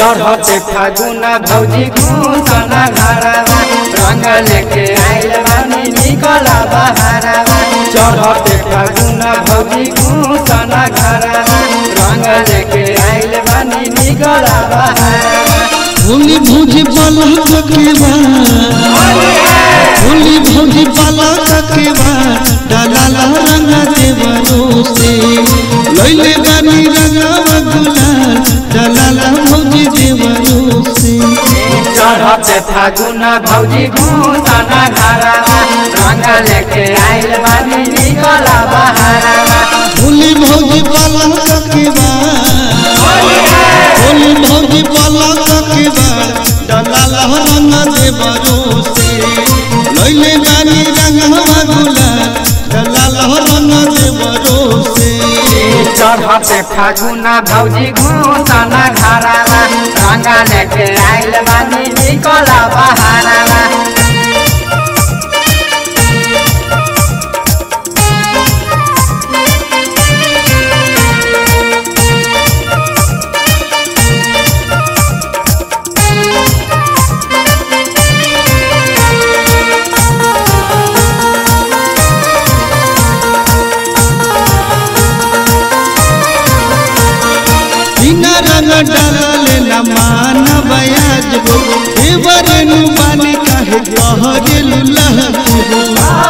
चढ़ते फागुना भौजी घूसना घरवा रंग लेके आइल बानी निकला बहारवा चढ़ते फागुना भौजी घूसना घरवा रंग लेके आइल बानी निकला बहारवा होली भौजी बालक के बा होली भौजी बालक के बा डाला रंग देवरो से लैले बानी रंगवा गुलाल डाला भौजी देवरो से चढ़ते फागुना भौजी घूसना घरवा रंग लेके आइल बानी निकला बहारवा होली भौजी बालक के बा होली भौजी बालक के बा डाला रंग देवरो से लैले बानी रंगवा गुलाल डाला रंग देवरो से चढ़ते फागुना भौजी घूसना घरवा रंग लेके आइल बानी निकला बहारवा बिना रंग डाले न मान बयाज हो देवर नु बानी काहे कहरे लुलह हो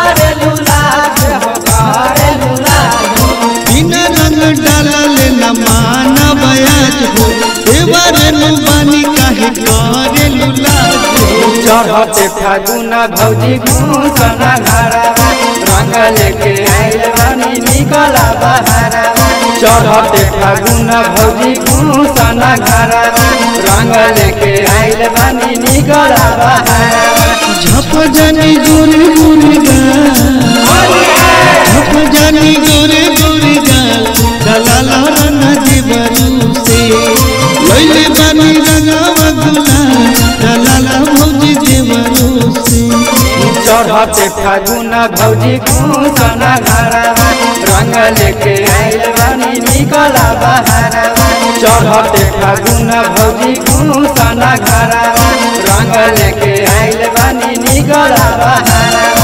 बिना रंग डाले न मान बयाज हो देवर नु बानी काहे कहरे लुलह हो चढ़ते फागुना भौजी घूसना घरवा रंग लेके आइल बानी निकला बहारवा चढ़ते फागुना भौजी घूसना घरवा रंग लेके आइल बानी निकला बहारवा झप जानी गोरे गोरे गाल झप जानी गोरे गोरे गाल दलाला रंग देवरू से लैले बानी रंगवा गुलाल दलाला भौजी देवरू से चढ़ते फागुना भौजी घूसना घरवा रंग लेके आइल बानी निकला बहारवा चढ़ते फागुना भौजी घूसना घरवा रंग लेके आइल बानी निकला बहारवा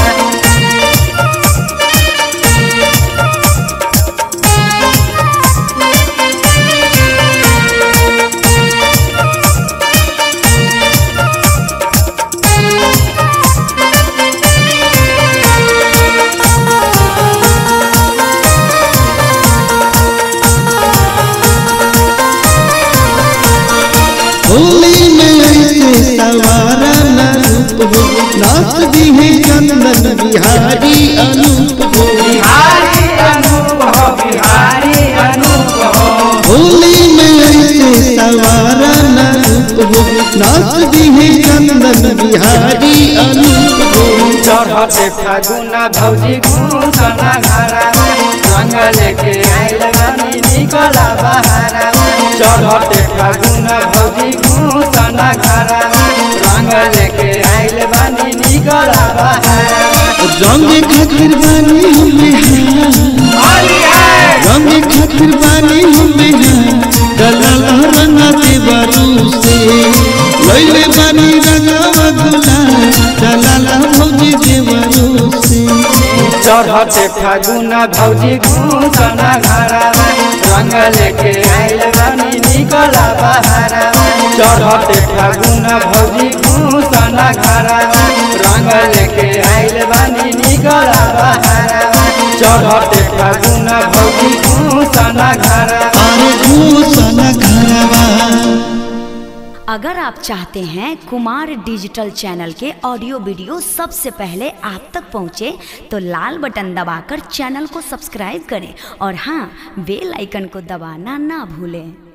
होली में ऐसे सवारा न रूप हो नाच दी है चंदन बिहारी अनूप हो बिहारी अनूप हो बिहारी अनूप हो होली में ऐसे सवारा न रूप हो नाच दी है चंदन बिहारी अनूप हो चढ़ते फागुना भौजी घूसना घरवा रंग लेके आइल बानी निकला बहारवा चढ़ते फागुना भौजी घूसना घरवा रंग लेके आइल बानी निकला बहारवा रंग खातिर बानी हमें रंग खातिर बानी हमें दलाल रंग देवरू से लैले बानी रंगवा गुलाल दलाल भौजी देवरू से चढ़ते फागुना भौजी घूसना घरवा रंग लेके आइल बानी निकला बहारवा चढ़ते फागुना भौजी घूसना घरवा रंग लेके आइल बानी निकला बहारवा चढ़ते फागुना भौजी घूसना घरवा अरे घूसन घरवा अगर आप चाहते हैं कुमार डिजिटल चैनल के ऑडियो वीडियो सबसे पहले आप तक पहुंचे तो लाल बटन दबाकर चैनल को सब्सक्राइब करें और हाँ बेल आइकन को दबाना ना भूलें